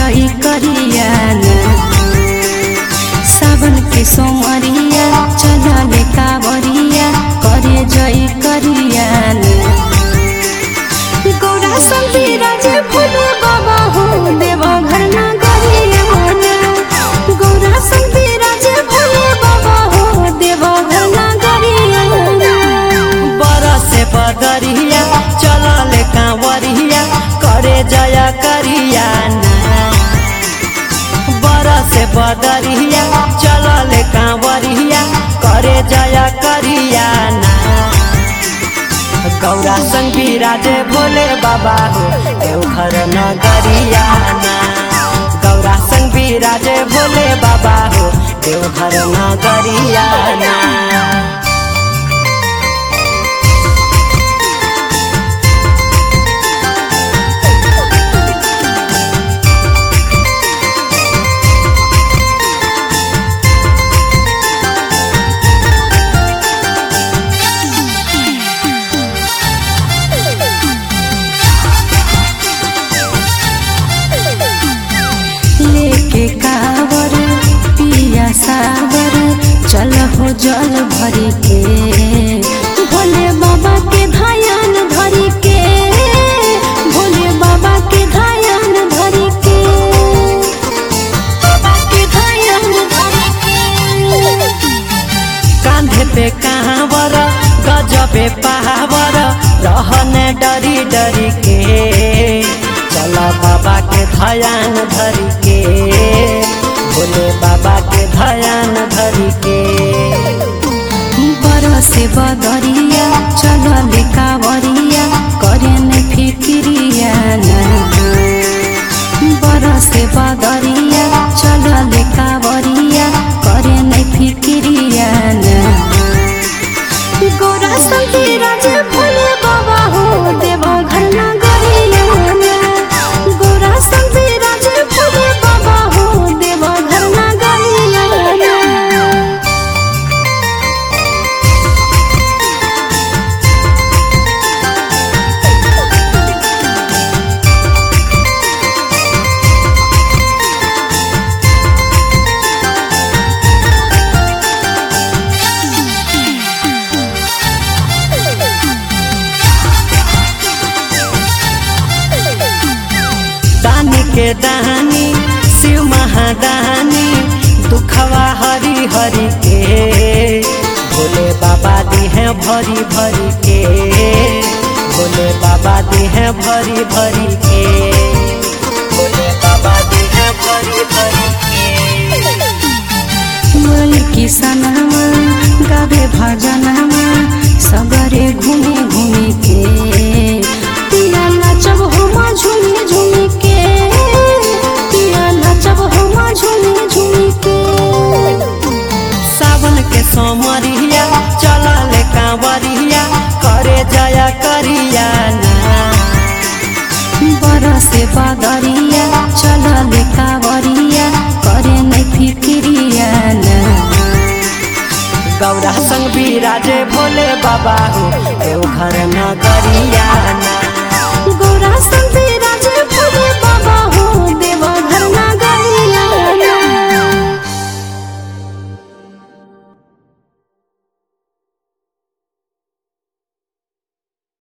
जई करिया सावन के सोमरिया चलले कावरिया करे जई करिया गौरा संतीरा जे भोले बाबा हो देव घर ना गरिया गौरा संतीरा जे भोले बाबा हो देव घर ना गरिया बरसे बदरिया चलले कांवरिया करे जया करिया बरसे बदरिया चलले कांवरिया करे जया करिया गौरा संग विराजे भोले बाबा हो देवघर नगरिया गौरा संग विराजे भोले बाबा हो देवघर नगरिया लेके कावर पिया सावर चल हो जल भरी के भोले बाबा के धायन धरी के भोले बाबा के धायन धरी के बाबा के धायन धरी के कांधे पे कांवर गजबे पहावर रहने डरी डरी के चला बाबा के धयान धरी के भोले बाबा के धयान धरी के बरसे बदरिया चलले कावरिया करे न फिक्रिया बरसे बदरिया चलले कावरिया करे न फिक्रिया गोरा संतीरा जे भोले बाबा हो देव घर ना गरिया गोरा संतीरा जे भोले बाबा हो देव घर ना गरिया दानी के दानी शिव महादानी दुखवा हरी हरी के भोले बाबा दी है भरी भरी के भोले बाबा दी है भरी भरी के भोले बाबा दी है भरी भरी के मन किसनमा गावे भजनमा सगरे घुमे घुमे के पिया नाचब होमा झुमे झुमे के पिया नाचब होमा झुमे झुमे के सावन के सोमरिया चलले कांवरिया करे जया करिया ना बरसे बदरिया चलले कावरिया करे नै फिक्रिया गौरा संग विराजे भोले बाबा हो देवघर नगरिया ना गोरा